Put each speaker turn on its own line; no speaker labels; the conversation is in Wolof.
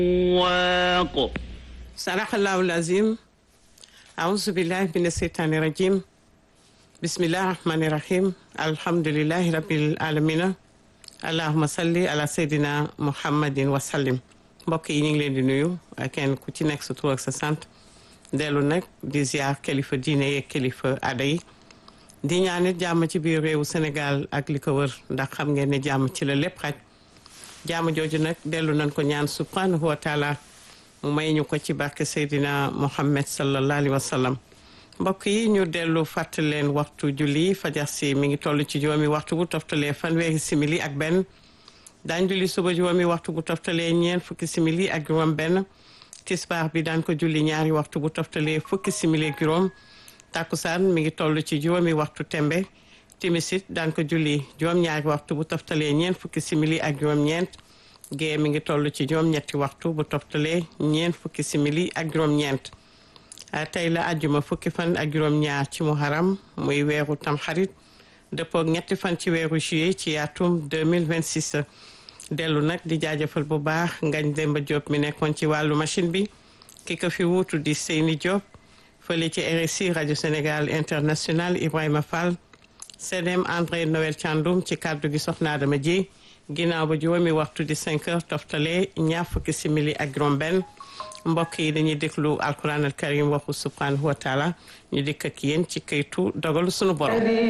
واق
صدق الله العظيم أعوذ بالله من الشيطان الرجيم بسم الله الرحمن الرحيم الحمد لله رب العالمين اللهم صل على سيدنا محمد وسلم mbokk yi ñu ngi leen di nuyu kenn ku ci nekk sa tur ak sa sant dellu nag di ziar kilifa diine yeeg kilifa aada yi di ñaanit jàmm ci biir réewu Sénégal ak li ko wër ndax xam ngeen ne jàmm ci la lépp xaj jàmm jooju nag dellu nañ ko ñaan subhanahu wa taala mu may ñu ko ci barke Seydina Muhammad sallallahu alayhi wa sallam mbokk yi ñu dellu fàttali leen waxtu julli fajar si mi ngi toll ci juróomi waxtu bu toftalee fanweeri simili ak benn daañ julli suba juróomi waxtu bu toftalee ñeent fukki simili ak juróom benn tisbaar bi daan ko julli ñaari waxtu bu toftalee fukki simili ak juróom takkusaan mi ngi toll ci juróomi waxtu tembe timisit daan ko julli juróom-ñaari waxtu bu toftalee ñeent fukki simili ak juróom-ñeent gée mi ngi toll ci juróom-ñetti waxtu bu toftalee ñeent fukki simili ak juróom-ñeent tey la àjjuma fukki fan ak juróom-ñaar ci muharam muy weeru tamxarit dëppook ñetti fan ci weeru juillet ci atum 2026 dellu nag di jaajëfal bu baax ngañ Demba Diop mi nekkoon ci wàllu machine bi ki ko fi wuutu di Seyni Diop fële ci RSI rajo Sénégal international Ibrahima Fall CDM André Noël Thiandoum ci kàddu gi soxna Adama ji ginnaaw ba juróomi waxtu di 5 heures toftale ñaar fukki simili ak juróom benn mbokk yi dañuy déglu alquran al karim waxu subhanahu wa taala ñu dikk ak yéen ci këytu dogalu sunu borom